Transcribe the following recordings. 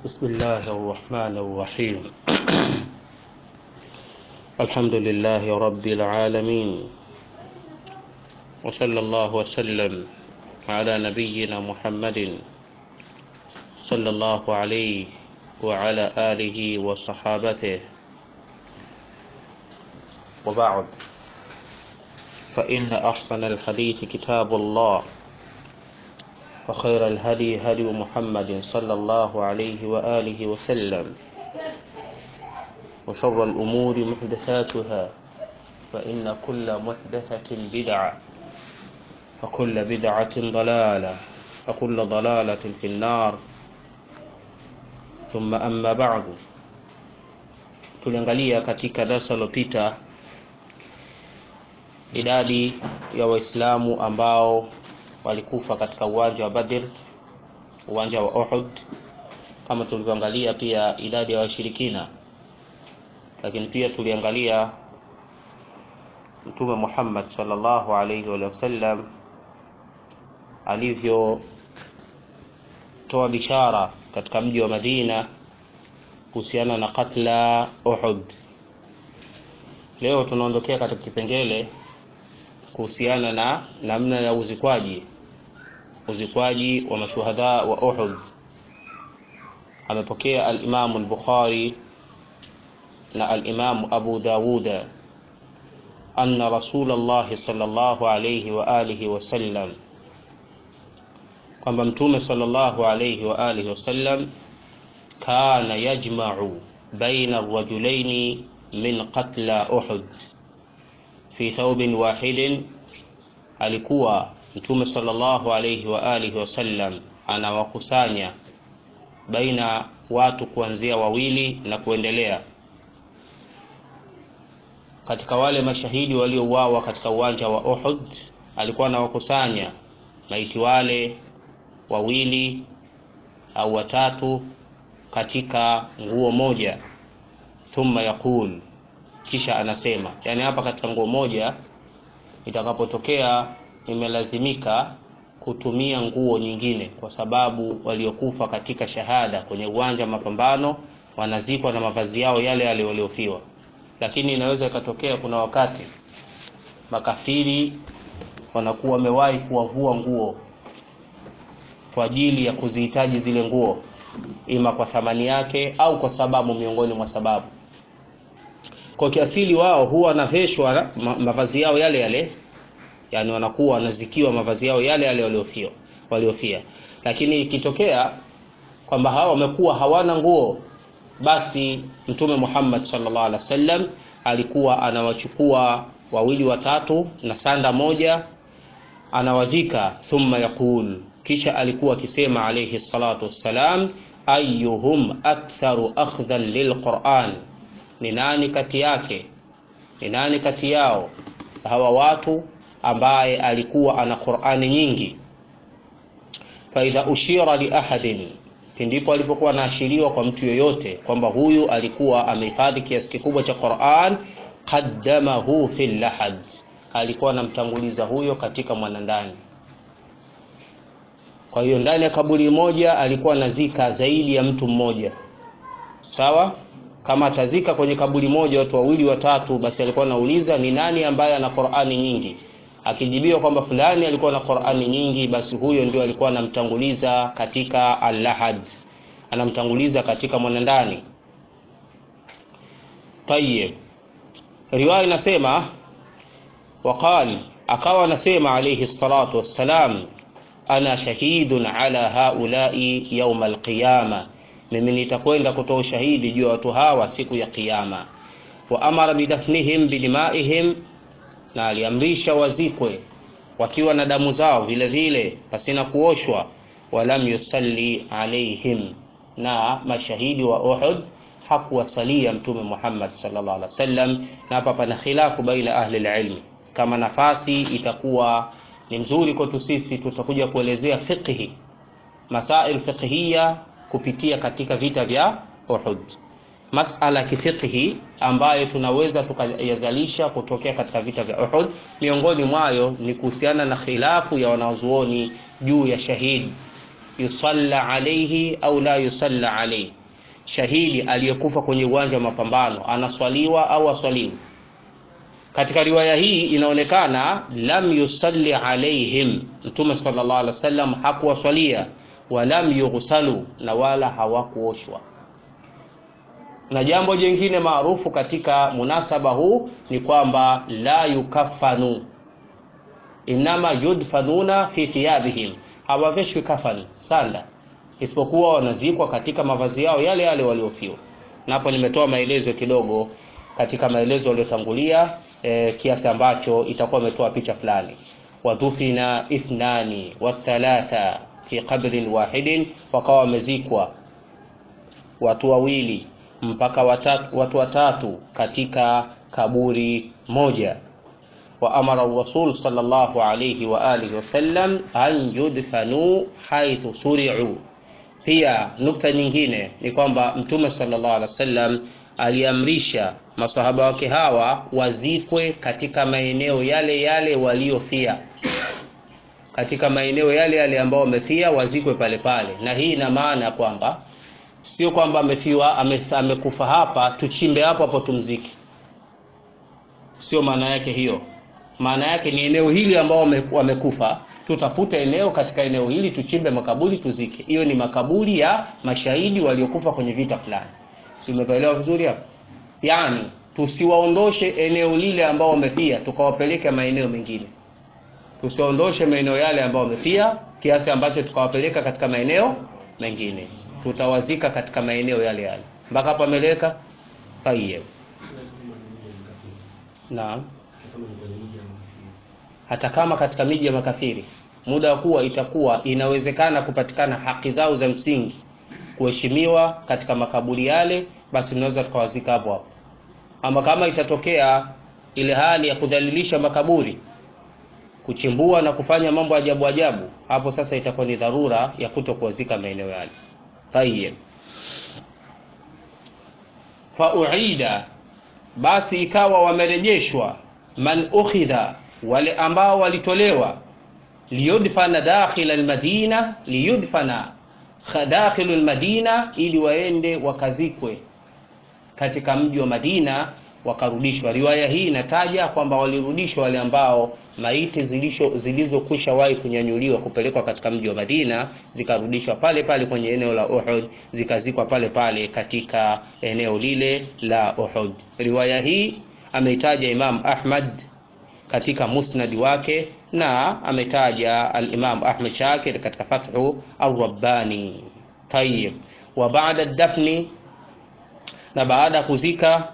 بسم الله الرحمن الرحيم الحمد لله رب العالمين وصلى الله وسلم على نبينا محمد صلى الله عليه وعلى آله وصحابته وبعد فإن أحسن الحديث كتاب الله وخير الهدي هدي محمد صلى الله عليه وآله وسلم وشر الأمور محدثاتها فإن كل محدثة بدعة وكل بدعة ضلالة وكل ضلالة في النار ثم أما بعد tuliangalia katika darasa lilopita idadi ya waislamu ambao walikufa katika uwanja wa Badr, uwanja wa Uhud, kama tulivyoangalia pia idadi ya washirikina, lakini pia tuliangalia Mtume Muhammad sallallahu alaihi wa sallam alivyotoa bishara katika mji wa Madina kuhusiana na katla Uhud. Leo tunaondokea katika kipengele kuhusiana na namna ya uzikwaji uzikwaji wa mashuhada wa Uhud. Amepokea al-Imam al-Bukhari na al-Imam Abu Dawud anna Rasulullah sallallahu alayhi wa alihi wa sallam, kwamba Mtume sallallahu alayhi wa alihi wa sallam kana yajma'u baina ar-rajulaini min qatla Uhud fi thawbin wahidin, alikuwa Mtume sallallahu alayhi wa alihi wasallam anawakusanya baina watu kuanzia wawili na kuendelea katika wale mashahidi waliouawa katika uwanja wa Uhud, alikuwa anawakusanya maiti wale wawili au watatu katika nguo moja, thumma yaqul, kisha anasema, yani hapa katika nguo moja itakapotokea imelazimika kutumia nguo nyingine, kwa sababu waliokufa katika shahada kwenye uwanja wa mapambano wanazikwa na mavazi yao yale yale waliofiwa. Lakini inaweza ikatokea kuna wakati makafiri wanakuwa wamewahi kuwavua nguo kwa ajili ya kuzihitaji zile nguo, ima kwa thamani yake au kwa sababu miongoni mwa sababu. Kwa kiasili wao huwa wanaveshwa mavazi yao yale yale yani wanakuwa wanazikiwa mavazi yao yale yale waliofia waliofia. Lakini ikitokea kwamba hawa wamekuwa hawana nguo, basi Mtume Muhammad sallallahu alaihi wasallam alikuwa anawachukua wawili watatu na sanda moja, anawazika thumma yaqul, kisha alikuwa akisema alayhi salatu wassalam, ayyuhum aktharu akhdhan lilquran, ni nani kati yake, ni nani kati yao hawa watu ambaye alikuwa ana Qur'ani nyingi. Faidha ushira li ahadin, pindipo alipokuwa anaashiriwa kwa mtu yoyote kwamba huyu alikuwa amehifadhi kiasi kikubwa cha Qur'an, qaddamahu fil lahad, alikuwa anamtanguliza huyo katika mwanandani. Kwa hiyo ndani ya kaburi moja alikuwa anazika zaidi ya mtu mmoja, sawa kama atazika kwenye kaburi moja watu wawili watatu, basi alikuwa anauliza ni nani ambaye ana Qur'ani nyingi akijibiwa kwamba fulani alikuwa na Qur'ani nyingi, basi huyo ndio alikuwa anamtanguliza katika al-lahad, anamtanguliza katika mwanandani. Tayyib, riwaya inasema waqal, akawa anasema alayhi salatu wassalam, ana shahidun ala haulai yawm al-qiyama, mimi nitakwenda kutoa ushahidi juu ya watu hawa siku ya Kiyama. Wa amara bidafnihim bidimaihim na aliamrisha wazikwe wakiwa na damu zao vile vile pasina kuoshwa. Walam yusalli alaihim, na mashahidi wa Uhud hakuwasalia Mtume Muhammad sallallahu alaihi wasallam. Na hapa pana khilafu baina ahli alilmi, kama nafasi itakuwa ni nzuri kwetu sisi, tutakuja kuelezea fiqhi, masail fiqhiyya kupitia katika vita vya Uhud masala ya kifiqhi ambayo tunaweza tukayazalisha kutokea katika vita vya Uhud. Miongoni mwayo ni kuhusiana na khilafu ya wanazuoni juu ya shahidi yusalla alayhi au la yusalla alayhi shahidi aliyekufa kwenye uwanja wa mapambano anaswaliwa au aswaliwi katika riwaya hii inaonekana lam yusalli alaihim mtume sallallahu alaihi wasallam hakuwaswalia walam yughsalu na wala hawakuoshwa na jambo jingine maarufu katika munasaba huu ni kwamba la yukafanu inama yudfanuna fi thiyabihim hawaveshwi kafani sanda isipokuwa wanazikwa katika mavazi yao yale yale waliofiwa na hapo nimetoa maelezo kidogo katika maelezo yaliyotangulia e, kiasi ambacho itakuwa imetoa picha fulani wadufina ithnani wathalatha fi qabrin wahidin wakawa wamezikwa watu wawili mpaka watatu, watu watatu katika kaburi moja wa amara rasul sallallahu alayhi wa alihi wasallam an yudfanu haithu suri'u pia nukta nyingine ni kwamba mtume sallallahu alaihi wasallam aliamrisha masahaba wake hawa wazikwe katika maeneo yale yale waliofia katika maeneo yale yale ambao wamefia wazikwe pale pale na hii ina maana kwamba sio kwamba amefiwa ame, amekufa hapa tuchimbe hapo hapo tumziki sio maana yake hiyo maana yake ni eneo hili ambao wamekufa tutafuta eneo katika eneo hili tuchimbe makaburi tuzike hiyo ni makaburi ya mashahidi waliokufa kwenye vita fulani si umeelewa vizuri hapo yani tusiwaondoshe eneo lile ambao wamefia tukawapeleke maeneo mengine tusiwaondoshe maeneo yale ambao wamefia kiasi ambacho tukawapeleka katika maeneo mengine tutawazika katika maeneo yale yale mpaka hapo ameleka tayeb naam hata kama katika miji ya makafiri muda wa kuwa itakuwa inawezekana kupatikana haki zao za msingi kuheshimiwa katika makaburi yale basi tunaweza tukawazika hapo hapo ama kama itatokea ile hali ya kudhalilisha makaburi kuchimbua na kufanya mambo ajabu ajabu hapo sasa itakuwa ni dharura ya kuto kuwazika maeneo yale tayeb fauida basi ikawa wamerejeshwa man ukhidha wale ambao walitolewa liyudfana dakhila almadina liyudfana dakhilu almadina ili waende wakazikwe katika mji wa Madina wakarudishwa. Riwaya hii inataja kwamba walirudishwa wale ambao maiti zilizokwisha wahi kunyanyuliwa kupelekwa katika mji wa Madina zikarudishwa pale pale kwenye eneo la Uhud zikazikwa pale pale katika eneo lile la Uhud. Riwaya hii ameitaja Imam Ahmad katika musnadi wake na ametaja al-Imam Ahmad Shakir katika Fathu al-Rabbani. Tayyib. Wa ba'da dafni na baada ya kuzika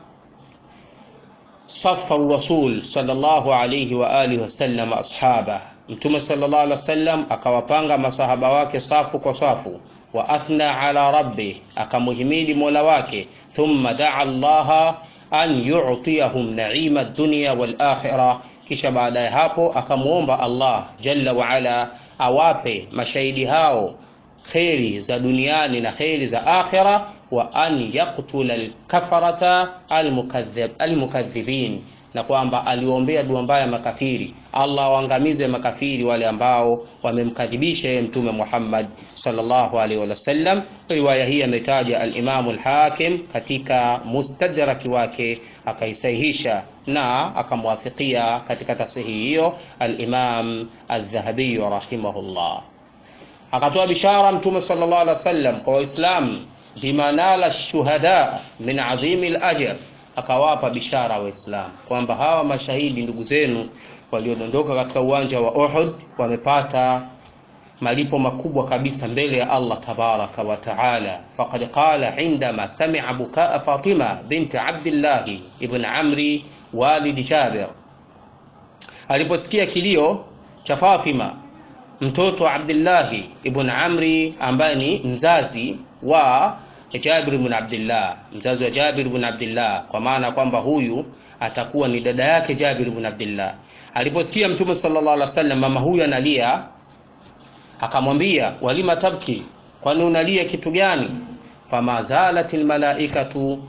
safa rasul sallallahu alayhi wa alihi wasallam ashaba mtume sallallahu alaihi wasallam akawapanga masahaba wake safu kwa safu wa athna ala rabbi akamuhimidi mola wake thumma daa allaha an yu'tiyahum na'ima ad-dunya wal akhirah kisha baada ya hapo akamwomba Allah jalla wa ala awape mashahidi hao kheri za duniani na kheri za akhira wa an yaktula alkafarata almukadhibin na kwamba aliombea dua mbaya makafiri Allah waangamize makafiri wale ambao wamemkadhibisha yeye mtume Muhammad sallallahu alaihi wasallam riwaya hii ametaja al-Imam al-Hakim katika mustadraki wake akaisahihisha na akamwafikia katika tasihi hiyo al-Imam al-Dhahabi rahimahullah akatoa bishara mtume sallallahu alaihi wasallam kwa waislamu bima nala shuhada min adhimi al-ajr akawapa bishara waislamu kwamba hawa mashahidi ndugu zenu waliodondoka katika uwanja wa Uhud wamepata malipo makubwa kabisa mbele ya Allah tabaraka wa taala faqad qala indama sami'a bukaa Fatima binti Abdullah ibn Amri walid Jabir aliposikia kilio cha Fatima mtoto wa Abdullah ibn Amri ambaye ni mzazi wa Jabir ibn Abdullah mzazi wa Jabir ibn Abdullah kwa maana kwamba huyu atakuwa ni dada yake Jabir ibn Abdullah aliposikia mtume sallallahu alaihi wasallam mama huyu analia akamwambia walima tabki kwani unalia kitu gani fama zalat almalaikatu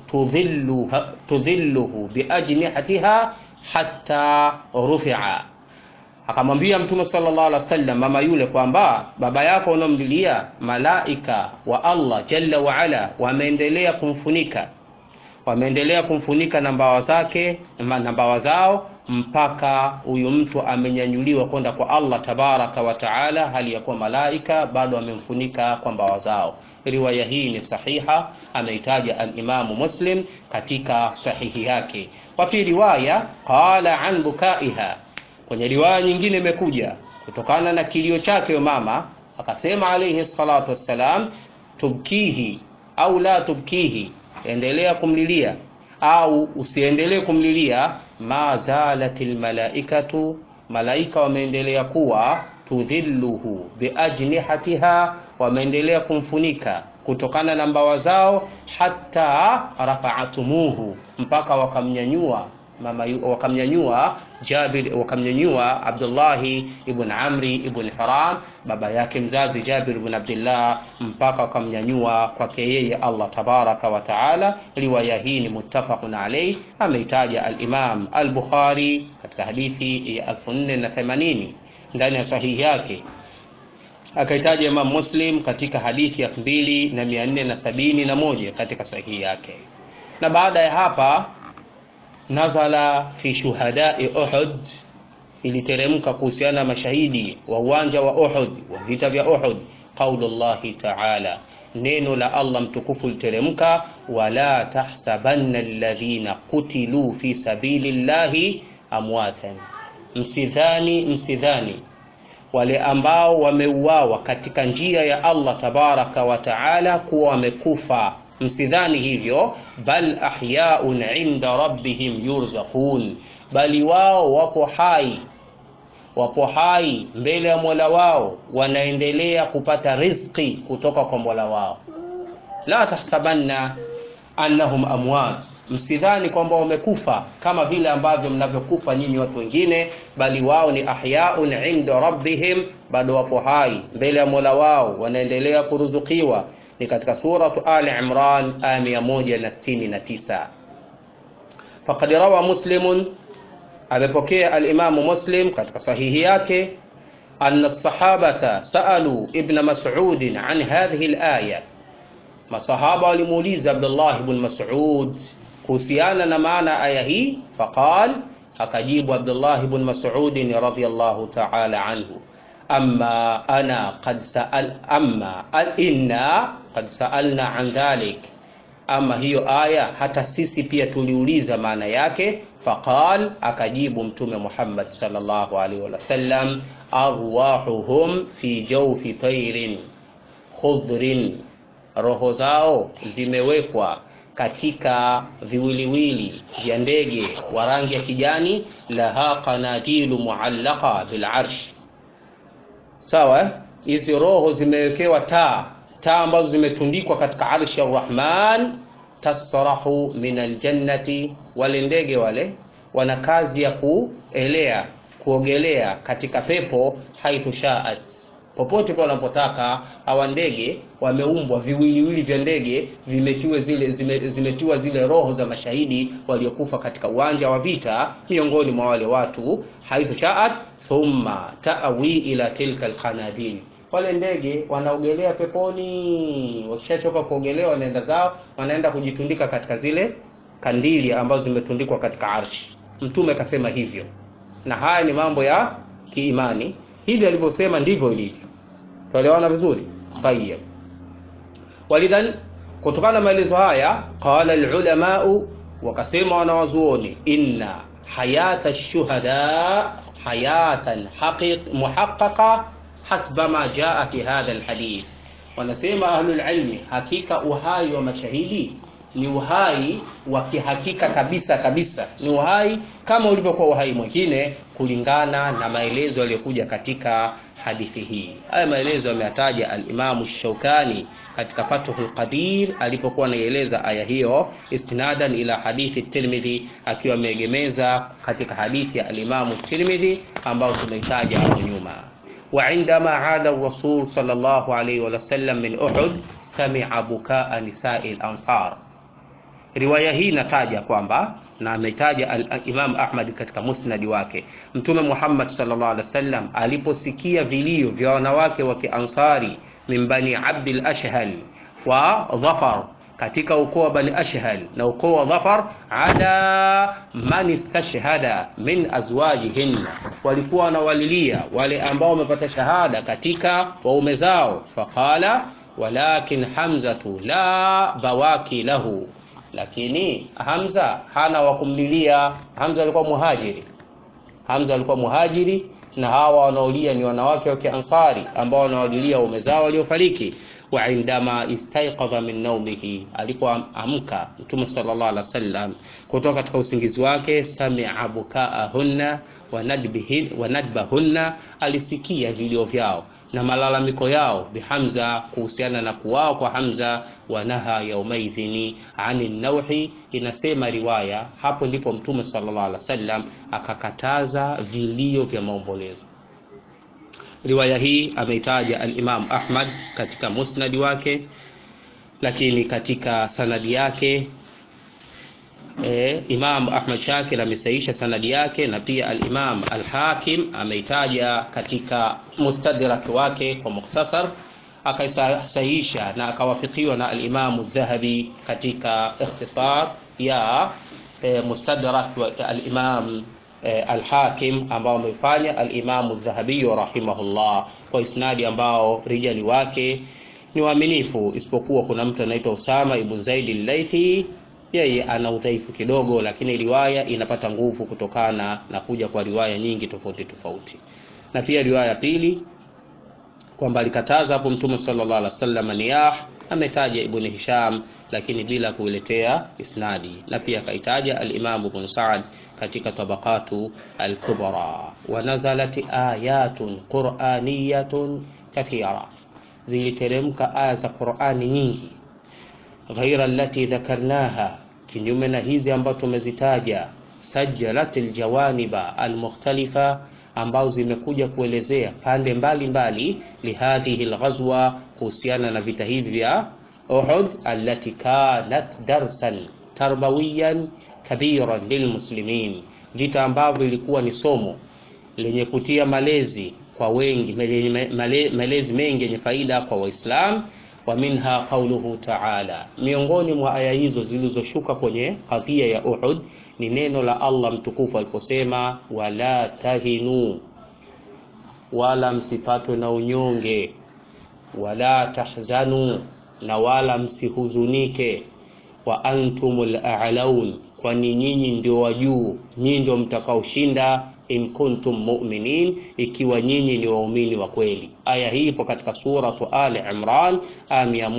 tudhilluhu biajnihatiha hatta rufi'a akamwambia mtume sallallahu alaihi wasallam mama yule kwamba baba yako unaomlilia malaika wa Allah jalla wa ala wameendelea kumfunika wameendelea kumfunika na mbawa zake na mbawa zao mpaka huyu mtu amenyanyuliwa kwenda kwa Allah tabaraka wa taala, hali ya kuwa malaika bado amemfunika kwa mbawa zao. Riwaya hii ni sahiha, ameitaja al-Imamu Muslim katika sahihi yake. Wa fi riwaya qala an bukaiha, kwenye riwaya nyingine imekuja kutokana na kilio chake mama, akasema alayhi salatu wassalam, tubkihi au la tubkihi, endelea kumlilia au usiendelee kumlilia. ma zalatil malaikatu, malaika wameendelea kuwa tudhilluhu biajnihatiha, wameendelea kumfunika kutokana na mbawa zao, hata rafaatumuhu, mpaka wakamnyanyua mama wakamnyanyua Jabir, wakamnyanyua Abdullahi ibn Amri ibn Haram, baba yake mzazi Jabir ibn Abdullah, mpaka wakamnyanyua kwake yeye Allah tabaraka wa taala. Riwaya hii ni muttafaqun alayh, ameitaja al-Imam al-Bukhari katika hadithi ya 1480 ndani ya sahihi yake, akaitaja Imam Muslim katika hadithi ya 2471 katika sahihi yake, na baada ya hapa nazala fi shuhadai Uhud, iliteremka kuhusiana na mashahidi wa uwanja wa Uhud, wa vita vya Uhud. Qaulullahi taala, neno la Allah mtukufu literemka, wala tahsabanna alladhina qutilu fi sabilillahi amwatan, msidhani msidhani wale ambao wameuawa katika njia ya Allah tabaraka wa taala kuwa wamekufa Msidhani hivyo, bal ahyaun inda rabbihim yurzaqun, bali wao wapo hai, wapo hai mbele ya Mola wao, wanaendelea kupata riziki kutoka kwa Mola wao. La tahsabanna annahum amwat, msidhani kwamba wamekufa kama vile ambavyo mnavyokufa nyinyi watu wengine, bali wao ni ahyaun inda rabbihim, bado wapo hai mbele ya Mola wao, wanaendelea kuruzukiwa ni katika suratu Ali Imran aya 169. Faqad rawa Muslimun, amepokea alimamu Muslim katika sahihi yake, anna sahabata saalu ibn Mas'ud an hadhihi alaya, masahaba walimuuliza Abdullah ibn Mas'ud kuhusiana na maana aya hii. Faqal, akajibu Abdullah ibn Mas'ud radhiyallahu ta'ala anhu amma ana qad sa'al amma inna qad sa'alna an dhalik, ama hiyo aya hata sisi pia tuliuliza maana yake. Faqal, akajibu Mtume Muhammad sallallahu alaihi wasallam, arwahuhum fi jawfi tayrin khudrin, roho zao zimewekwa katika viwiliwili vya ndege wa rangi ya kijani, laha qanadilu muallaqa bil arsh Sawa, hizi roho zimewekewa taa, taa ambazo zimetundikwa katika arshi ya Rahman. Tasrahu min aljannati, wale ndege wale wana kazi ya kuelea kuogelea katika pepo. Haithu shaat, popote pale wanapotaka. Hawa ndege wameumbwa, viwiliwili vya ndege vimetiwa zile, zime, zimetiwa zile roho za mashahidi waliokufa katika uwanja wa vita, miongoni mwa wale watu. Haithu shaat thumma ta'wi ila tilka alqanadil, wale ndege wanaogelea peponi. Wakishachoka kuogelea, wanaenda zao, wanaenda kujitundika katika zile kandili ambazo zimetundikwa katika arshi. Mtume akasema hivyo, na haya ni mambo ya kiimani. Hivi alivyosema ndivyo ilivyo. Tuelewana vizuri? Tayyib. Walidhan, kutokana na maelezo haya, qala alulamau, wakasema wanawazuoni, inna hayata shuhada hayatan haqiq muhaqqaqa hasba ma jaa fi hadha alhadith. Wanasema ahlul ilmi, hakika uhai wa mashahidi ni uhai wa kihakika kabisa kabisa, ni uhai kama ulivyokuwa uhai mwingine, kulingana na maelezo yaliyokuja katika hadithi hii. Haya maelezo yameyataja al-Imamu Shaukani katika Fathul Qadir alipokuwa anaieleza aya hiyo, istinadan ila hadithi Tirmidhi, akiwa ameegemeza katika hadithi ya al-Imamu Tirmidhi ambayo tumeitaja hapo nyuma. Wa indama aada rasul sallallahu alayhi wa sallam min Uhud sami'a bukaa nisai al-ansar riwaya hii inataja kwamba na ametaja al-Imam Ahmad katika musnadi wake, Mtume Muhammad sallallahu alaihi wasallam aliposikia vilio vya wanawake wa Kiansari min bani Abdil Ashhal wa Dhafar katika ukoo wa Bani Ashhal na ukoo wa Dhafar, ala man istashhada min azwajihinna, walikuwa wanawalilia wale ambao wamepata shahada katika waume zao. Faqala walakin hamzatu la bawaki lahu, lakini Hamza hana wa kumlilia. Hamza alikuwa muhajiri, Hamza alikuwa muhajiri, na hawa wanaolia ni wanawake wa Kiansari ambao wanawalilia waume zao waliofariki wa indama istaiqadha min naumihi, alipoamka Mtume sallallahu alaihi wasallam kutoka katika usingizi wake, samia bukaahunna wa nadbahunna, alisikia vilio vyao na malalamiko yao bihamza, kuhusiana na kuwao kwa Hamza. Wa naha yaumaidhini ani nauhi, inasema riwaya, hapo ndipo Mtume sallallahu alaihi wasallam akakataza vilio vya maombolezo. Riwaya hii ameitaja al-Imam Ahmad katika musnadi wake, lakini katika sanadi yake e, Imam Ahmad Shakir amesaisha sanadi yake, na pia al-Imam al-Hakim ameitaja katika mustadrak wake kwa mukhtasar, akaisahihisha na akawafikiwa na al-Imam Adh-Dhahabi katika ikhtisar ya e, mustadrak wa al-Imam Al-Hakim ambao amefanya al-Imam Adh-Dhahabi rahimahullah kwa isnadi ambao rijali wake ni waaminifu, isipokuwa kuna mtu anaitwa Usama ibn Zaid al-Laythi, yeye ana udhaifu kidogo, lakini riwaya inapata nguvu kutokana na kuja kwa riwaya nyingi tofauti tofauti. Na pia riwaya pili kwamba alikataza hapo Mtume sallallahu alaihi wasallam niyah, ametaja Ibn Hisham lakini bila kuiletea isnadi, na pia akaitaja al-Imam Ibn Sa'd katika tabaqatu al-kubra. Wa nazalat ayatun qur'aniyatun kathira, ziliteremka aya za Qur'ani nyingi, ghaira allati dhakarnaha, kinyume na hizi ambazo tumezitaja, sajjalat aljawaniba almukhtalifa, ambao zimekuja kuelezea pande mbalimbali, lihadhihi alghazwa, kuhusiana na vita hivi vya Uhud, allati kanat darsan tarbawiyan kabiran lilmuslimin, vita ambavyo ilikuwa ni somo lenye kutia malezi kwa wengi, male, malezi mengi yenye faida kwa Waislam. Wa minha qauluhu ta'ala, miongoni mwa aya hizo zilizoshuka kwenye kadhia ya Uhud ni neno la Allah mtukufu aliposema, wala tahinu, wala msipatwe na unyonge, wala tahzanu, na wala msihuzunike, wa antumul a'laun kwani nyinyi ndio wa juu, nyinyi ndio mtakaoshinda, in kuntum mu'minin, ikiwa nyinyi ni waumini wa kweli. Aya hii ipo katika suratu Ali Imran aya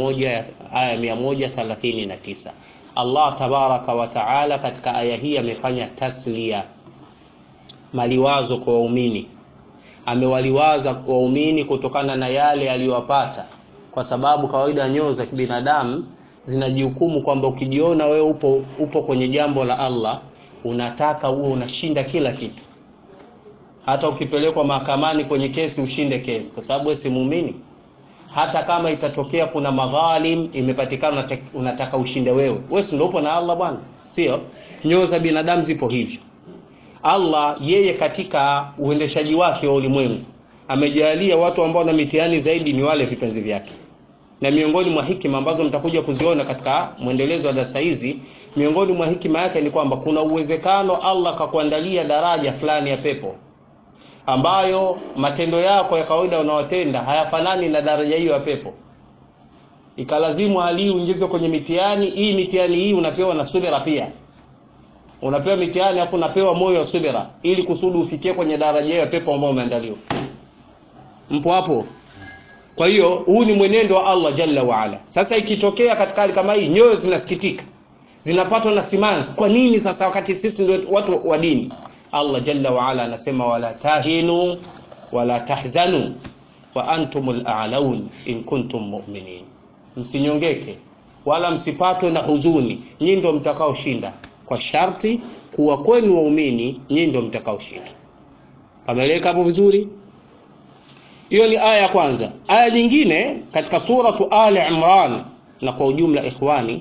139. Allah tabaraka wa taala katika aya hii amefanya taslia, maliwazo kwa waumini, amewaliwaza waumini kutokana na yale aliyowapata, kwa sababu kawaida nyoyo za kibinadamu zinajihukumu kwamba ukijiona wewe upo, upo kwenye jambo la Allah unataka uwe unashinda kila kitu, hata ukipelekwa mahakamani kwenye kesi ushinde kesi, kwa sababu wewe si muumini. Hata kama itatokea kuna madhalim imepatikana, unataka ushinde wewe. Wewe si ndio upo na Allah bwana? Sio, nyoyo za binadamu zipo hivyo. Allah yeye katika uendeshaji wake wa ulimwengu amejalia watu ambao na mitihani zaidi ni wale vipenzi vyake na miongoni mwa hikima ambazo mtakuja kuziona katika mwendelezo wa darasa hizi, miongoni mwa hikima yake ni kwamba kuna uwezekano Allah akakuandalia daraja fulani ya pepo ambayo matendo yako ya kawaida unaotenda hayafanani na daraja hiyo ya pepo, ikalazimu hali uingizwe kwenye mitihani hii. Mitihani hii unapewa na subira pia, unapewa mitihani afu unapewa moyo wa subira, ili kusudi ufikie kwenye daraja hiyo ya pepo ambayo umeandaliwa. Mpo hapo? Kwa hiyo huu ni mwenendo wa Allah jalla waala. Sasa ikitokea katika hali kama hii, nyoyo zinasikitika, zinapatwa na simanzi. Kwa nini sasa, wakati sisi ndio watu wa dini? Allah jalla waala anasema wala tahinu wala tahzanu wa antumul a'laun in kuntum mu'minin, msinyongeke wala msipatwe na huzuni, nyinyi ndio mtakaoshinda, kwa sharti kuwa kwenu waumini, nyinyi ndio mtakaoshinda. Pameleka hapo vizuri? Hiyo ni aya ya kwanza. Aya nyingine katika suratu Ali Imran, na kwa ujumla ikhwani,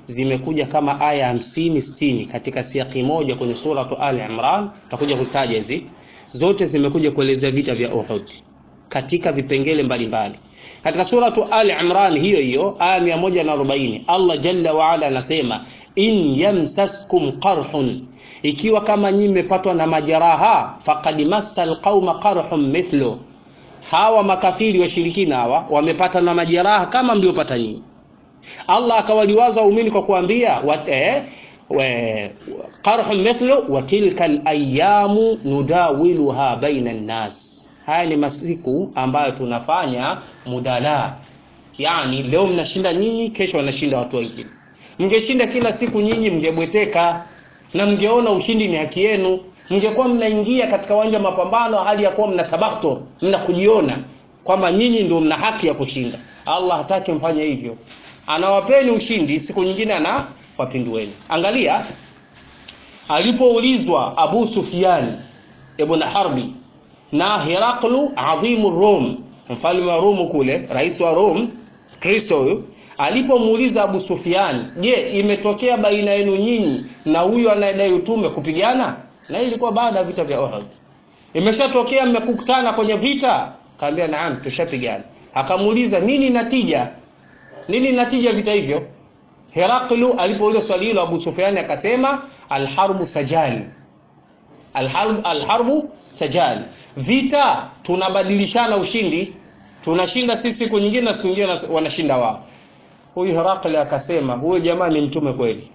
zimekuja kama aya hamsini sitini katika siaki moja kwenye suratu Ali Imran. Takuja kuzitaja hizi zote, zimekuja kuelezea vita vya Uhud katika vipengele mbalimbali mbali. Katika suratu Ali Imran hiyo hiyo aya 140 Allah jalla wa ala anasema in yamsaskum qarhun, ikiwa kama nyinyi mmepatwa na majeraha, faqad massal qauma qarhun mithlu, hawa makafiri washirikina hawa wamepata na majeraha kama mliopata nyinyi. Allah akawaliwaza waumini kwa kuambia eh, qarhun mithlu wa tilka alayamu nudawiluha baina nnas, haya ni masiku ambayo tunafanya mudala, yani leo mnashinda nyinyi, kesho wanashinda watu wengine. Mngeshinda kila siku nyinyi, mngebweteka na mngeona ushindi ni haki yenu, mngekuwa mnaingia katika uwanja mapambano hali ya kuwa mna tabakhtur, mna kujiona kwamba nyinyi ndio mna haki ya kushinda. Allah hataki mfanye hivyo, anawapeni ushindi, siku nyingine anawapindueni. Angalia alipoulizwa Abu Sufyan ibn Harbi na Heraklu adhimu Rum, mfalme wa Rum kule, rais wa Rum, Kristo huyu alipomuuliza Abu Sufyan, je, imetokea baina yenu nyinyi na huyu anayedai utume kupigana? Na ilikuwa baada ya vita vya Uhud. Imeshatokea mmekutana kwenye vita? Kaambia naam, tushapigana. Akamuuliza nini natija, nini natija vita hivyo? Heraklu alipouliza swali hilo, Abu Sufyan akasema alharbu sajali, alharbu, alharbu sajali, vita tunabadilishana ushindi, tunashinda sisi siku nyingine na siku nyingine wanashinda wao. Huyu Herakli akasema huyo jamaa ni mtume kweli.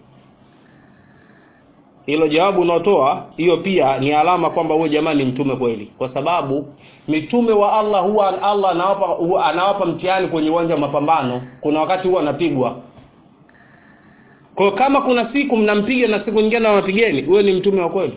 Hilo jawabu unaotoa hiyo pia ni alama kwamba huyo jamaa ni mtume kweli, kwa sababu mitume wa Allah huwa Allah anawapa huwa anawapa mtihani kwenye uwanja wa mapambano. Kuna wakati huwa anapigwa. Kwa kama kuna siku mnampiga na siku nyingine wanapigeni, huyo ni mtume wa kweli.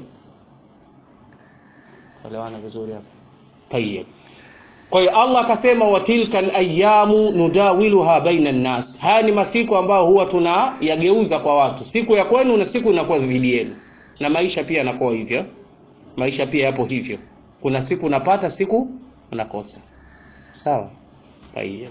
Elewana vizuri hapo. Tayyib. Kwa hiyo Allah akasema watilka alayamu nudawiluha baina nnas, haya ni masiku ambayo huwa tunayageuza kwa watu, siku ya kwenu na siku inakuwa dhidi yenu, na maisha pia yanakuwa hivyo. Maisha pia yapo hivyo, kuna siku unapata, siku unakosa. Sawa. Tayeb.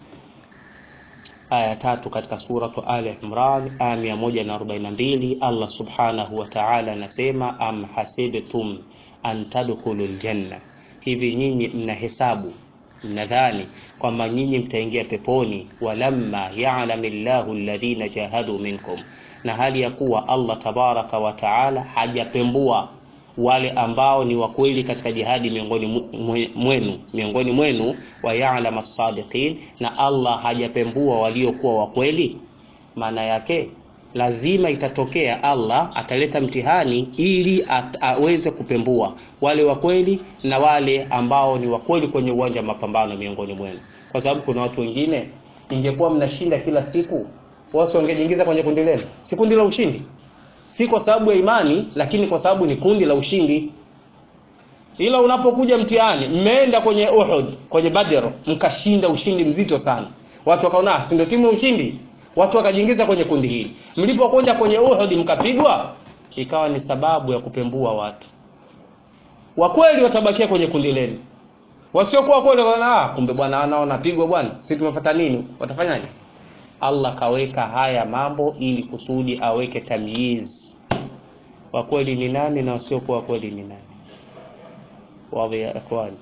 Aya tatu katika suratu Ali Imran aya 142 Allah subhanahu wa ta'ala anasema am hasibtum an tadkhulul janna Hivi nyinyi mnahesabu mnadhani kwamba nyinyi mtaingia peponi, walamma ya'lamu Allahu alladhina jahadu minkum, na hali ya kuwa Allah tabaraka wa taala hajapembua wale ambao ni wakweli katika jihadi miongoni mwenu miongoni mwenu, wa ya'lamu as-sadiqin, na Allah hajapembua waliokuwa wakweli. Maana yake lazima itatokea Allah ataleta mtihani ili aweze kupembua wale wa kweli na wale ambao ni wa kweli kwenye uwanja wa mapambano miongoni mwenu, kwa sababu kuna watu wengine, ingekuwa mnashinda kila siku, wao wangejiingiza kwenye kundi lenu, si kundi la ushindi, si kwa sababu ya imani, lakini kwa sababu ni kundi la ushindi. Ila unapokuja mtihani, mmeenda kwenye Uhud, kwenye Badr, mkashinda ushindi mzito sana, watu wakaona si ndio timu ya ushindi watu wakajiingiza kwenye kundi hili. Mlipokwenda kwenye Uhud mkapigwa, ikawa ni sababu ya kupembua watu. Wakweli watabakia kwenye kundi lenu, wasiokuwa kweli wanaona, kumbe bwana anaona pigwa bwana, sisi tumefuata nini? Watafanyaje? Allah kaweka haya mambo ili kusudi aweke tamyiz, wakweli ni nani na wasiokuwa kweli ni nani. Wadhi ya ikhwani,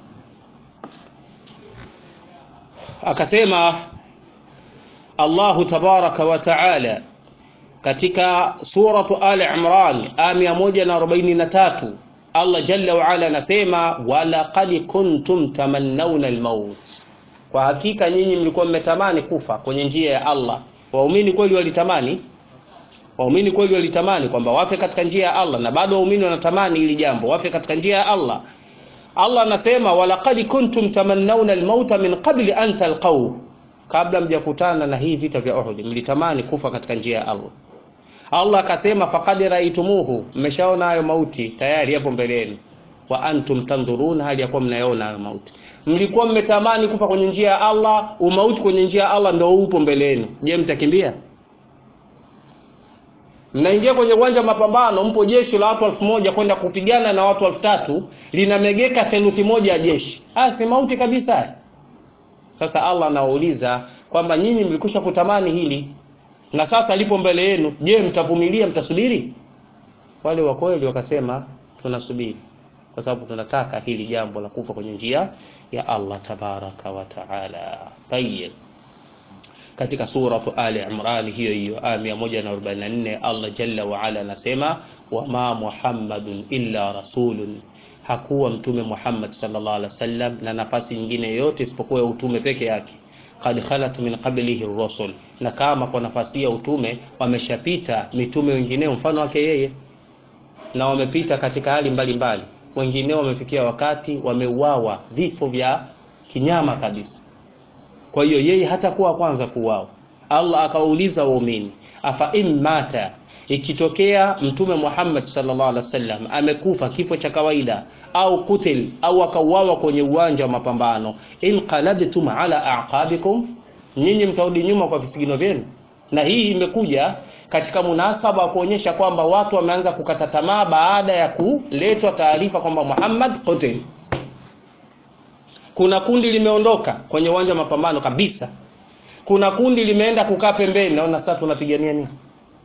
akasema Allahu tabaraka wa taala katika suratu Ali Imran aya 143 Allah jalla wa ala anasema walaqad kuntum tamannawna almaut, kwa hakika nyinyi mlikuwa mmetamani kufa kwenye njia ya Allah. Waumini kweli walitamani, waumini kweli walitamani kwamba wafe katika njia ya Allah, na bado waumini wanatamani ili jambo wafe katika njia ya Allah. Allah anasema walaqad kuntum tamannawna almauta min qabli an talqaw kabla mjakutana na hii vita vya Uhud mlitamani kufa katika njia ya Allah. Allah akasema faqad raitumuhu, mmeshaona hayo mauti tayari hapo mbele yenu. Wa antum tandhuruna, hali ya kuwa mnayaona hayo mauti. Mlikuwa mmetamani kufa kwenye njia ya Allah, umauti kwenye njia ya Allah ndio upo mbele yenu. Je, mtakimbia? Mnaingia kwenye uwanja wa mapambano, mpo jeshi la watu elfu moja kwenda kupigana na watu elfu tatu linamegeka theluthi moja ya jeshi. Ah, si mauti kabisa. Sasa Allah anauliza kwamba nyinyi mlikusha kutamani hili, na sasa lipo mbele yenu je mtavumilia mtasubiri wale wa kweli wakasema tunasubiri kwa sababu tunataka hili jambo la kufa kwenye njia ya Allah tabaraka wa taala tayyib katika suratu Ali Imran hiyo hiyo aya 144 Allah jalla wa ala anasema wama Muhammadun illa rasulun hakuwa mtume Muhammad sallallahu alaihi wasallam na nafasi nyingine yote isipokuwa ya utume peke yake qad khalat min qablihi rusul na kama kwa nafasi ya utume wameshapita mitume wengineo mfano wake yeye na wamepita katika hali mbalimbali wengineo wamefikia wakati wameuawa vifo vya kinyama kabisa kwa hiyo yeye hatakuwa kwanza kuuawa Allah akawauliza waumini afa in mata ikitokea mtume Muhammad sallallahu alaihi wasallam amekufa kifo cha kawaida au kutil au akauawa kwenye uwanja wa mapambano inqalabtum ala aqabikum nyinyi mtarudi nyuma kwa visigino vyenu na hii imekuja katika munasaba wa kuonyesha kwamba watu wameanza kukata tamaa baada ya kuletwa taarifa kwamba Muhammad qutil kuna kundi limeondoka kwenye uwanja wa mapambano kabisa kuna kundi limeenda kukaa pembeni naona sasa tunapigania nini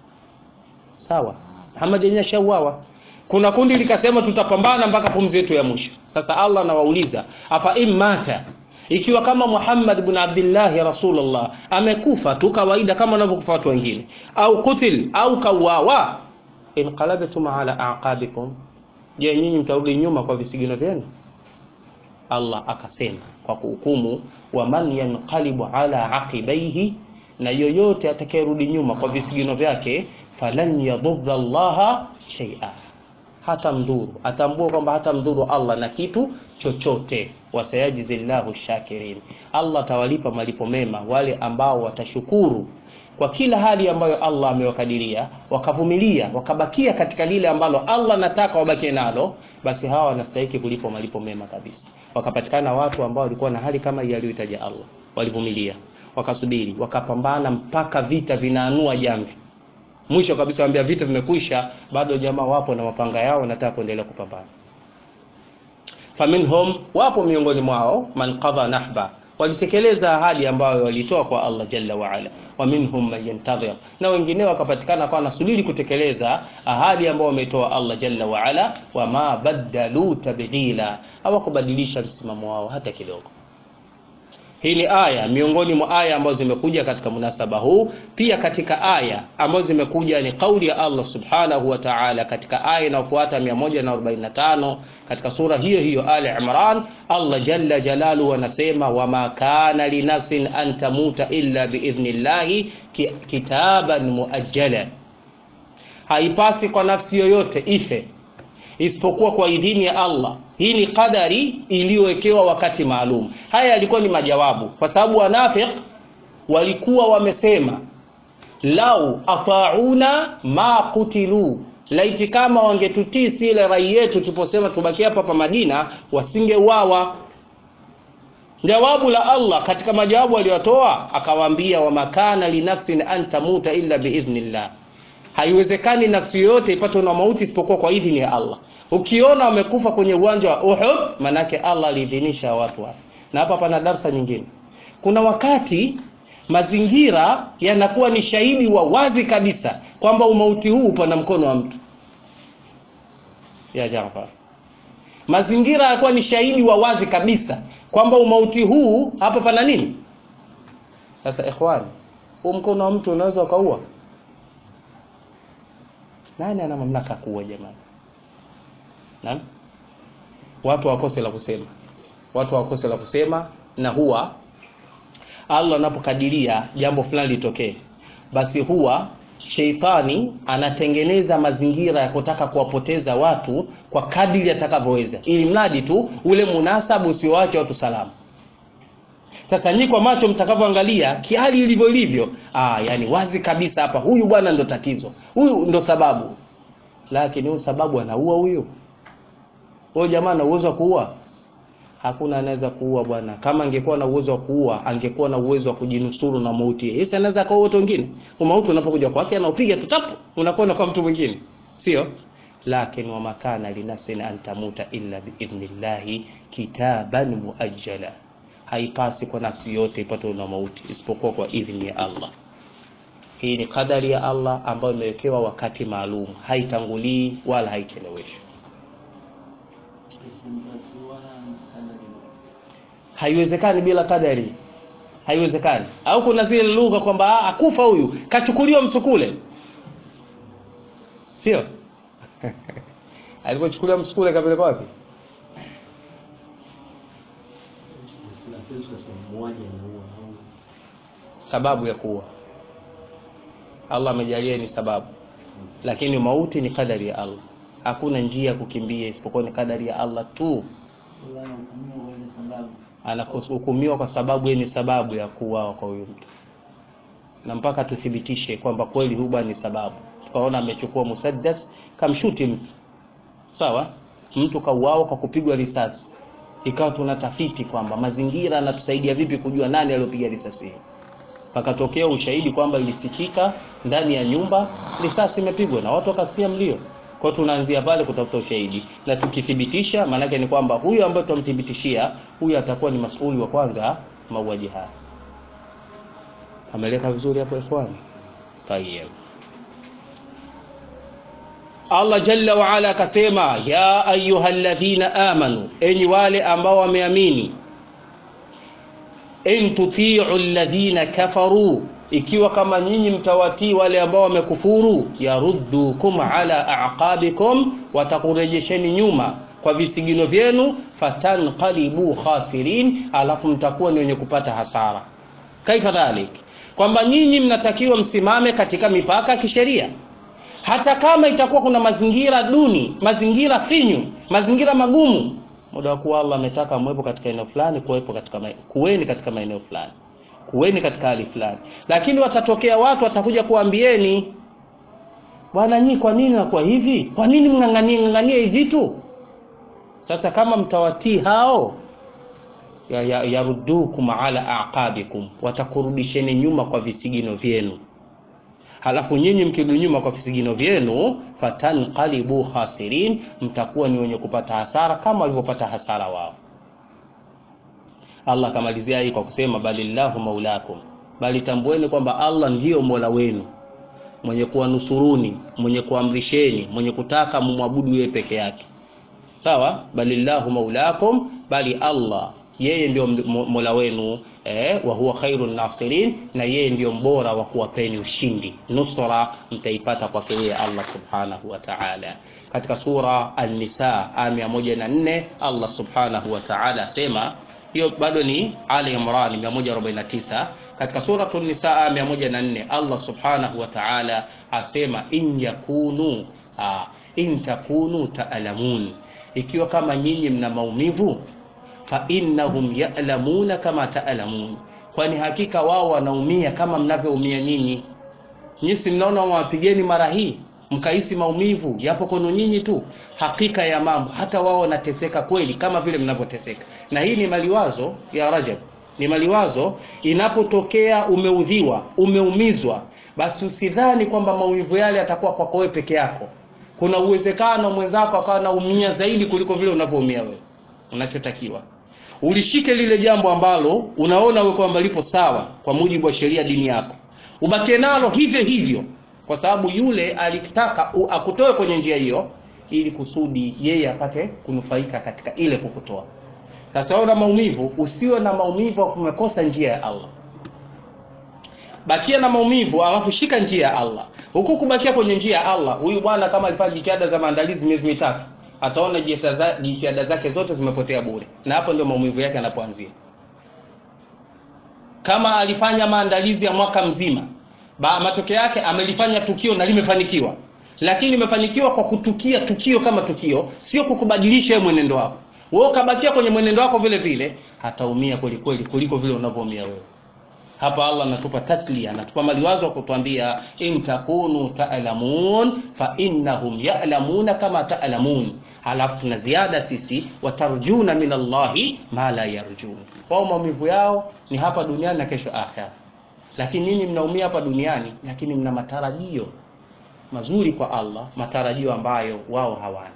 sawa Muhammad yenyewe shauawa kuna kundi likasema tutapambana mpaka pumzi yetu ya mwisho sasa Allah anawauliza afa imata ikiwa kama Muhammad ibn Abdullah Rasulullah amekufa tu kawaida kama wanavyokufa watu wengine au kutil au kauawa inqalabtum ala aqabikum je nyinyi mtarudi nyuma kwa visigino vyenu Allah akasema kwa kuhukumu wa man yanqalibu ala aqibaihi na yoyote atakayerudi nyuma kwa visigino vyake falan yadhurra Allah shay'a hata mdhuru atambua kwamba hata mdhuru Allah na kitu chochote wasayajizillahu shakirin Allah atawalipa malipo mema wale ambao watashukuru kwa kila hali ambayo Allah amewakadiria wakavumilia wakabakia katika lile ambalo Allah anataka wabakie nalo basi hawa wanastahili kulipwa malipo mema kabisa wakapatikana watu ambao walikuwa na hali kama hii aliyoitaja Allah walivumilia wakasubiri wakapambana mpaka vita vinaanua jamvi mwisho kabisa waambia vita vimekwisha bado jamaa wapo na mapanga yao wanataka kuendelea kupambana faminhum wapo miongoni mwao man qadha nahba walitekeleza ahadi ambayo walitoa kwa Allah jalla wa ala wa minhum man yantadhir na wengine wakapatikana kwa nasubiri kutekeleza ahadi ambayo wametoa Allah jalla wa ala wa ma badalu tabdila hawakubadilisha msimamo wao hata kidogo hii ni aya miongoni mwa aya ambazo zimekuja katika munasaba huu pia katika aya ambazo zimekuja ni kauli ya Allah subhanahu wa ta'ala katika aya inayofuata 145 katika sura hiyo hiyo Ali Imran Allah jalla jalaluhu anasema wama kana linafsin an tamuta illa biidhnillahi kitaban muajjala haipasi kwa nafsi yoyote ife isipokuwa kwa idhini ya Allah hii ni kadari iliyowekewa wakati maalum haya yalikuwa ni majawabu kwa sababu wanafiq walikuwa wamesema lau atauna ma kutilu laiti kama wangetutii sile rai yetu tuliposema tubakie hapa hapa Madina wasingeuawa jawabu la Allah katika majawabu aliyotoa akawaambia wa makana linafsin an tamuta illa biidhnillah haiwezekani nafsi yoyote ipatwe na mauti isipokuwa kwa idhini ya Allah ukiona wamekufa kwenye uwanja wa Uhud manake Allah aliidhinisha watu wafe na hapa pana darsa nyingine kuna wakati mazingira yanakuwa ni shahidi wa wazi kabisa kwamba umauti huu upo na mkono wa mtu ya Jafar mazingira yanakuwa ni shahidi wa wazi kabisa kwamba umauti huu hapa pana nini sasa ikhwani huu mkono wa mtu unaweza ukaua nani ana mamlaka kuua jamani Naam? Watu wakose la kusema. Watu wakose la kusema na huwa Allah anapokadiria jambo fulani litokee basi huwa sheitani anatengeneza mazingira ya kutaka kuwapoteza watu kwa kadiri atakavyoweza ili mradi tu ule munasabu usiwache watu salama. Sasa nyi kwa macho mtakavyoangalia kiali ilivyo ilivyo, ah, yani wazi kabisa hapa huyu bwana ndo tatizo. Huyu ndo sababu. Lakini huyu sababu anaua huyu. Huyo jamaa ana uwezo wa kuua? Hakuna anaweza kuua bwana. Kama angekuwa na uwezo wa kuua, angekuwa na uwezo wa kujinusuru na mauti. Yeye anaweza kuua watu wengine. Mauti unapokuja kwake anaupiga tu tapu, unakwenda kwa mtu mwingine. Sio? Lakin wa makana linafsin an tamuta illa biidhnillahi kitaban muajjala. Haipasi kwa nafsi yote ipatwe na mauti isipokuwa kwa idhni ya Allah. hii ni kadari ya Allah ambayo imewekewa wakati maalum haitangulii wala haicheleweshwi haiwezekani bila kadari haiwezekani au kuna zile lugha kwamba akufa huyu kachukuliwa msukule sio alipochukuliwa msukule kapeleka wapi sababu ya kuwa Allah amejalia ni sababu lakini mauti ni kadari ya Allah hakuna njia ya kukimbia isipokuwa ni kadari ya Allah tu anahukumiwa kwa sababu yeye ni sababu ya kuuawa kwa huyu mtu na mpaka tuthibitishe kwamba kweli huba ni sababu tukaona amechukua musaddas kamshuti mtu sawa mtu kauawa kwa kupigwa risasi ikawa tunatafiti kwamba mazingira yanatusaidia vipi kujua nani aliyopiga risasi hiyo pakatokea ushahidi kwamba ilisikika ndani ya nyumba risasi imepigwa na watu wakasikia mlio kwa tunaanzia pale kutafuta ushahidi na tukithibitisha maanake ni kwamba huyu ambaye tutamthibitishia huyu atakuwa ni masuli wa kwanza mauaji haya ameleka vizuri hapo ikhwani tayeb Allah jalla wa ala akasema ya ayyuhalladhina amanu enyi wale ambao wameamini in tuti'u alladhina kafaru ikiwa kama nyinyi mtawatii wale ambao wamekufuru yaruddukum ala aqabikum watakurejesheni nyuma kwa visigino vyenu fatanqalibu khasirin alafu mtakuwa ni wenye kupata hasara kaifa dhalik kwamba nyinyi mnatakiwa msimame katika mipaka ya kisheria hata kama itakuwa kuna mazingira duni mazingira finyu mazingira magumu muda wa kuwa Allah ametaka mwepo katika eneo fulani kuwepo katika kuweni katika maeneo fulani kuweni katika hali fulani lakini watatokea watu watakuja kuambieni bwana nyinyi kwa nini nakuwa hivi kwa nini mng'ang'anie ng'ang'anie hivi vitu sasa kama mtawatii hao yaruddukum ya, ya ala aqabikum watakurudisheni nyuma kwa visigino vyenu halafu nyinyi mkirudi nyuma kwa visigino vyenu fatanqalibu khasirin mtakuwa ni wenye kupata hasara kama walivyopata hasara wao Allah akamalizia hii kwa kusema balillahu maulakum bali tambueni kwamba Allah ndiyo mola wenu mwenye kuwanusuruni mwenye kuamrisheni mwenye kutaka mumwabudu yeye peke yake sawa balillahu maulakum bali Allah yeye ndio mola wenu eh, wa huwa khairun nasirin na yeye ndio mbora wa kuwapeni ushindi nusra mtaipata kwake yeye Allah subhanahu wa ta'ala katika sura an-nisa aya 104 Allah subhanahu wa ta'ala asema hiyo bado ni Ali Imran 149 katika suratul Nisa aya 104 Allah subhanahu wa ta'ala asema in yakunu ah, in takunu ta'lamun ikiwa kama nyinyi mna maumivu fa innahum ya'lamuna kama ta'lamun kwani hakika wao wanaumia kama mnavyoumia nyinyi nyisi mnaona wawapigeni mara hii mkahisi maumivu yapo kwenu nyinyi tu hakika ya mambo hata wao wanateseka kweli kama vile mnavyoteseka na hii ni maliwazo ya Rajab ni maliwazo inapotokea umeudhiwa umeumizwa basi usidhani kwamba maumivu yale yatakuwa kwako wewe peke yako kuna uwezekano mwenzako akawa naumia zaidi kuliko vile unavyoumia wewe unachotakiwa ulishike lile jambo ambalo unaona wewe kwamba lipo sawa kwa mujibu wa sheria dini yako ubakie nalo hivyo hivyo kwa sababu yule alitaka akutoe kwenye njia hiyo ili kusudi yeye apate kunufaika katika ile kukutoa sasa una maumivu usiwe na maumivu umekosa njia ya Allah bakia na maumivu alafu shika njia ya Allah huku kubakia kwenye njia ya Allah huyu bwana kama alifanya jitihada za maandalizi miezi mitatu ataona jitihada zake zote zimepotea bure na hapo ndio maumivu yake yanapoanzia kama alifanya maandalizi ya mwaka mzima ba matokeo yake amelifanya tukio na limefanikiwa lakini limefanikiwa kwa kutukia tukio kama tukio sio kukubadilisha mwenendo wako wewe ukabakia kwenye mwenendo wako vile vile hataumia kweli kweli kuliko vile unavyoumia wewe hapa Allah anatupa taslia anatupa maliwazo kwa kutuambia in takunu ta'lamun fa innahum ya'lamuna kama ta'lamun halafu tuna ziada sisi watarjuna min Allahi ma la yarjun wao maumivu yao ni hapa duniani na kesho akhera lakini nyinyi mnaumia hapa duniani lakini mna matarajio mazuri kwa Allah matarajio ambayo wao hawana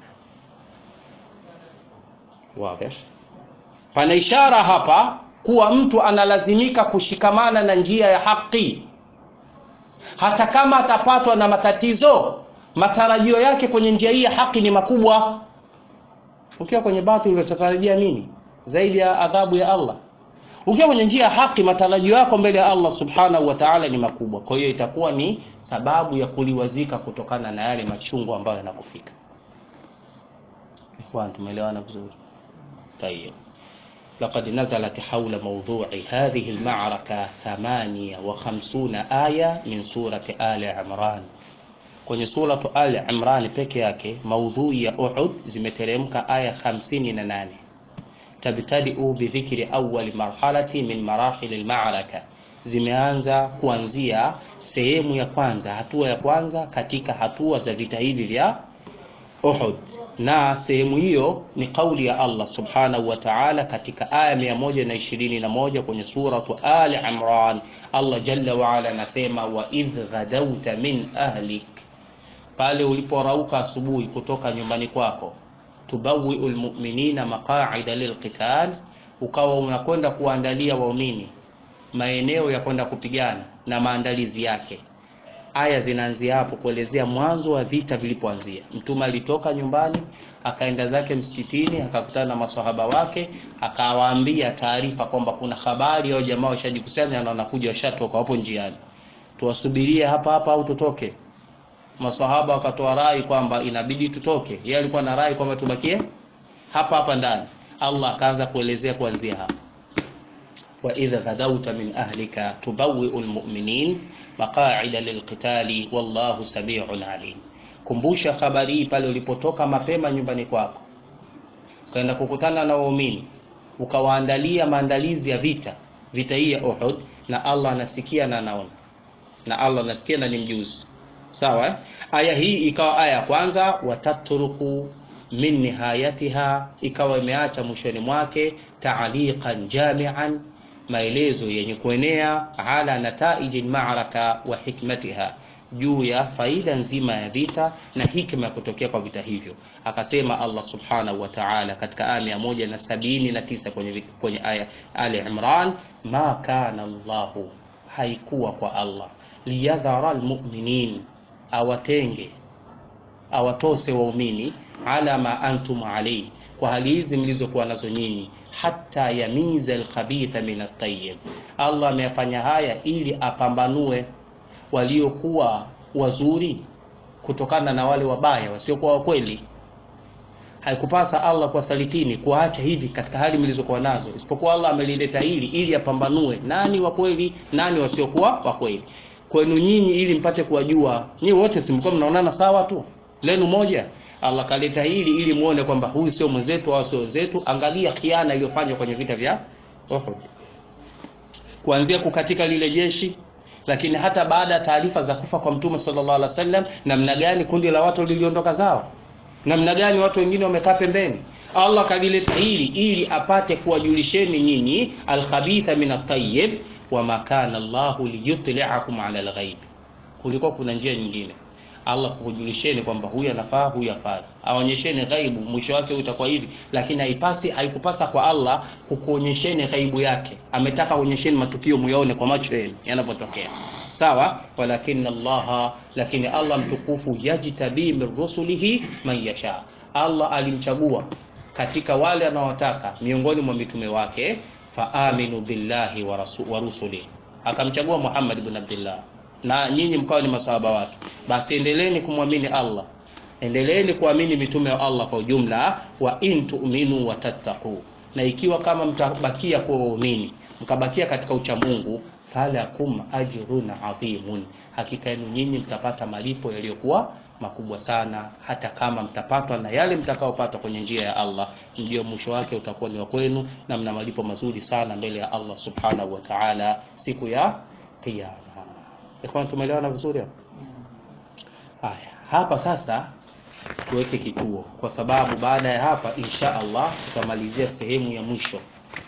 wazi pana ishara hapa kuwa mtu analazimika kushikamana na njia ya haki hata kama atapatwa na matatizo matarajio yake kwenye njia hii ya haki ni makubwa ukiwa kwenye batili utatarajia nini zaidi ya adhabu ya Allah ukiwa kwenye njia ya haki matarajio yako mbele ya Allah subhanahu wa ta'ala ni makubwa kwa hiyo itakuwa ni sababu ya kuliwazika kutokana na yale machungu ambayo yanakufika ikhwan tumeelewana vizuri tayeb لقد نزلت حول موضوع هذه المعركة ثمانية وخمسون آية من سورة آل عمران kwenye suratu Ali Imran peke yake maudhui ya Uhud zimeteremka aya 58 tabtadiu bidhikri awwal marhalati min marahil almaraka zimeanza kuanzia sehemu ya kwanza hatua ya kwanza katika hatua za vita hivi vya Uhud na sehemu hiyo ni kauli ya Allah subhanahu wa ta'ala katika aya 121 kwenye suratu Ali Imran Allah jalla wa ala anasema wa idh ghadawta min ahlik pale uliporauka asubuhi kutoka nyumbani kwako tubawiu lmuminina maqaida lilqital ukawa unakwenda kuandalia waumini maeneo ya kwenda kupigana na maandalizi yake aya zinaanzia hapo kuelezea mwanzo wa vita vilipoanzia mtume alitoka nyumbani akaenda zake msikitini akakutana na masahaba wake akawaambia taarifa kwamba kuna habari au jamaa washajikusanya na wanakuja washatoka wapo njiani tuwasubirie hapa hapa au tutoke masahaba wakatoa rai kwamba inabidi tutoke yeye alikuwa na rai kwamba tubakie hapa hapa ndani Allah akaanza kuelezea kuanzia hapa wa idha ghadawta min ahlika tubawwi'u almu'minin maqa'ida lilqitali wallahu samii'un alim kumbusha habari hii pale ulipotoka mapema nyumbani kwako ukaenda kukutana na waumini ukawaandalia maandalizi ya vita vita hii ya Uhud na Allah anasikia na anaona na Allah anasikia na ni mjuzi sawa eh? aya hii ikawa aya ya kwanza watatruku min nihayatiha ikawa imeacha mwishoni mwake taaliqan jamian maelezo yenye kuenea ala nataiji lmaraka wa hikmatiha juu ya faida nzima ya vita na hikma ya kutokea kwa vita hivyo akasema allah subhanahu wa taala katika aya mia moja na sabini na tisa kwenye, kwenye aya ali imran ma kana llahu haikuwa kwa allah liyadhara lmuminin awatenge awatose waumini ala ma antum alayhi kwa hali hizi mlizokuwa nazo nyinyi hata yamiza alkhabitha min at-tayyib Allah ameyafanya haya ili apambanue waliokuwa wazuri kutokana na wale wabaya wasiokuwa wakweli haikupasa Allah kuwasalitini kuacha hivi katika hali mlizokuwa nazo isipokuwa Allah amelileta hili ili apambanue nani wa kweli nani wasiokuwa wa kweli kwenu nyinyi ili mpate kuwajua nyinyi wote simkuwa mnaonana sawa tu lenu moja Allah kaleta hili ili muone kwamba huyu sio mwenzetu au sio wenzetu angalia khiana iliyofanywa kwenye vita vya Uhud kuanzia kukatika lile jeshi lakini hata baada ya taarifa za kufa kwa mtume sallallahu alaihi wasallam namna gani kundi la watu liliondoka zao namna gani watu wengine wamekaa pembeni Allah kalileta hili ili apate kuwajulisheni nyinyi alkhabitha min at-tayyib wama kana Allahu liyutli'akum 'ala al-ghaib kulikuwa kuna njia nyingine Allah kukujulisheni kwamba huyu anafaa huyu afai aonyesheni ghaibu mwisho wake utakuwa hivi lakini haipasi haikupasa kwa Allah kukuonyesheni ghaibu yake ametaka kuonyesheni matukio muyaone kwa macho yenu yanapotokea sawa walakin Allah lakini Allah mtukufu yajtabi min rusulihi man yasha Allah alimchagua katika wale anaowataka miongoni mwa mitume wake faaminu billahi wa, rasul, wa rusuli akamchagua Muhammad ibn Abdullah na nyinyi mkawa ni masahaba wake basi endeleeni kumwamini Allah endeleeni kuamini mitume wa Allah kwa ujumla wa in tu'minu wa tattaqu na ikiwa kama mtabakia kuwa waumini mkabakia katika uchamungu falakum ajrun adhimun hakika yenu nyinyi mtapata malipo yaliyokuwa makubwa sana hata kama mtapatwa na yale mtakaopata kwenye njia ya Allah ndio mwisho wake utakuwa ni wa kwenu na mna malipo mazuri sana mbele ya Allah subhanahu wa ta'ala siku ya kiyama ikhwan tumeelewana vizuri hapo haya hapa sasa tuweke kituo kwa sababu baada ya hapa insha Allah tutamalizia sehemu ya mwisho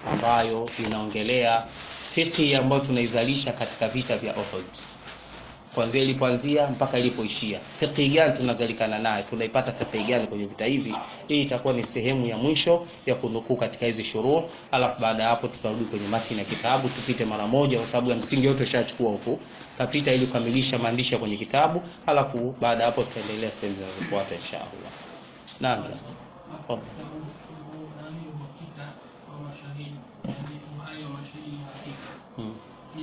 ambayo inaongelea fiqhi ambayo tunaizalisha katika vita vya Uhud kuanzia ilipoanzia mpaka ilipoishia fiqhi gani tunazalikana naye tunaipata fiqhi gani kwenye vita hivi hii itakuwa ni sehemu ya mwisho ya kunukuu katika hizi shuruh alafu baada ya hapo tutarudi kwenye matini ya kitabu tupite mara moja kwa sababu ya msingi yote ushachukua huku tapita ili kukamilisha maandishi kwenye kitabu alafu baada ya hapo tutaendelea sehemu zinazofuata inshallah naam hmm.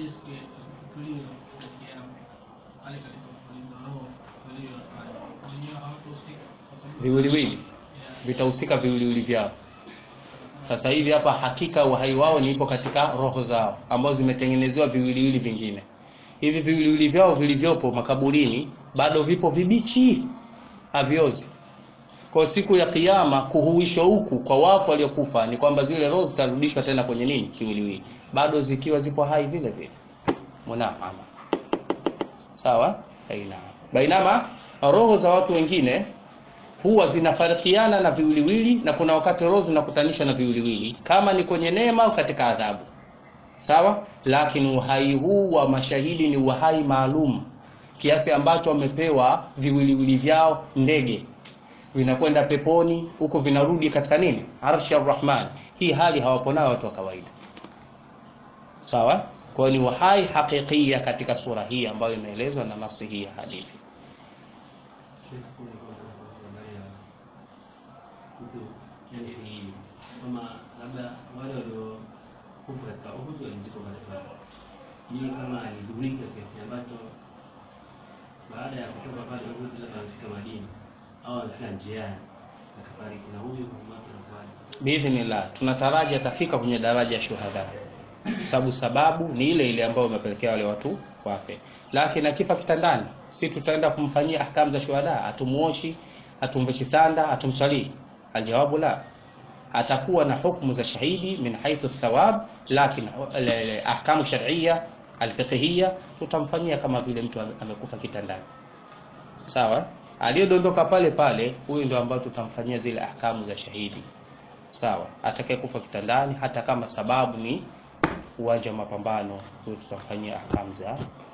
viwiliwili vitahusika viwiliwili vyao sasa hivi hapa hakika uhai wao ni ipo katika roho zao ambazo zimetengenezewa viwiliwili vingine hivi viwiliwili vyao vilivyopo makaburini bado vipo vibichi haviozi kwa siku ya kiyama kuhuishwa huku kwa wapo waliokufa ni kwamba zile roho zitarudishwa tena kwenye nini kiwiliwili bado zikiwa zipo hai vile vile munafama sawa baina bainama roho za watu wengine huwa zinafarikiana na viwiliwili na kuna wakati roho zinakutanisha na viwiliwili kama ni kwenye neema au katika adhabu sawa lakini uhai huu wa mashahidi ni uhai maalum kiasi ambacho wamepewa viwiliwili vyao ndege vinakwenda peponi huko vinarudi katika nini arshi arrahman hii hali hawapo nayo watu wa kawaida sawa kwa ni uhai hakikia katika sura hii ambayo imeelezwa na nasi hii ya hadithi kama labda wale waliokufa katika Uhud walizikwa pale pale. Yeye kama alidhurika kiasi ambacho baada ya kutoka pale Uhud labda amefika Madina au amefika njiani akafariki, na huyu mwaka anakuwaje? biidhnillah tunataraji atafika kwenye daraja ya shuhada sababu sababu ni ile ile ambayo imepelekea wale watu wafe lakini akifa kitandani si tutaenda kumfanyia ahkamu za shuhada hatumuoshi hatumveshi sanda hatumsalii aljawabu la atakuwa na hukumu za shahidi min haithu thawab lakini ahkamu shar'iyya alfiqhiyya tutamfanyia kama vile mtu amekufa kitandani sawa aliyodondoka pale pale huyu ndio ambayo tutamfanyia zile ahkamu za shahidi sawa atakayekufa kitandani hata kama sababu ni uwanja wa mapambano huyu tutamfanyia ahkamu za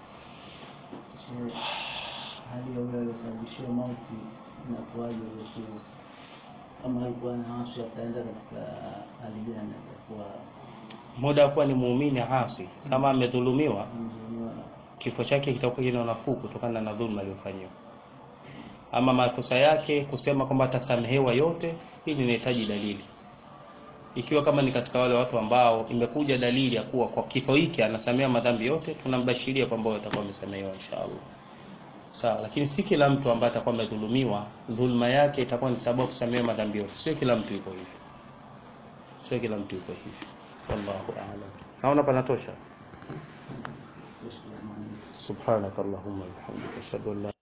hali ya yule aliyosababishiwa mauti inakuwaje huyo kama alikuwa na hasi ataenda katika hali gani atakuwa muda wa kuwa ni muumini hasi kama amedhulumiwa mzuniwa kifo chake kitakuwa kina nafuu kutokana na dhulma aliyofanyiwa ama makosa yake kusema kwamba atasamehewa yote hili linahitaji dalili ikiwa kama ni katika wale watu ambao imekuja dalili ya kuwa kwa kifo hiki anasamea madhambi yote tunambashiria kwamba watakuwa wamesamehewa inshallah sawa lakini si kila mtu ambaye atakuwa amedhulumiwa dhulma yake itakuwa ni sababu kusamehewa madhambi yote sio kila mtu yuko hivyo sio kila mtu yuko hivyo wallahu a'lam naona panatosha subhanakallahumma wa bihamdika ashhadu an la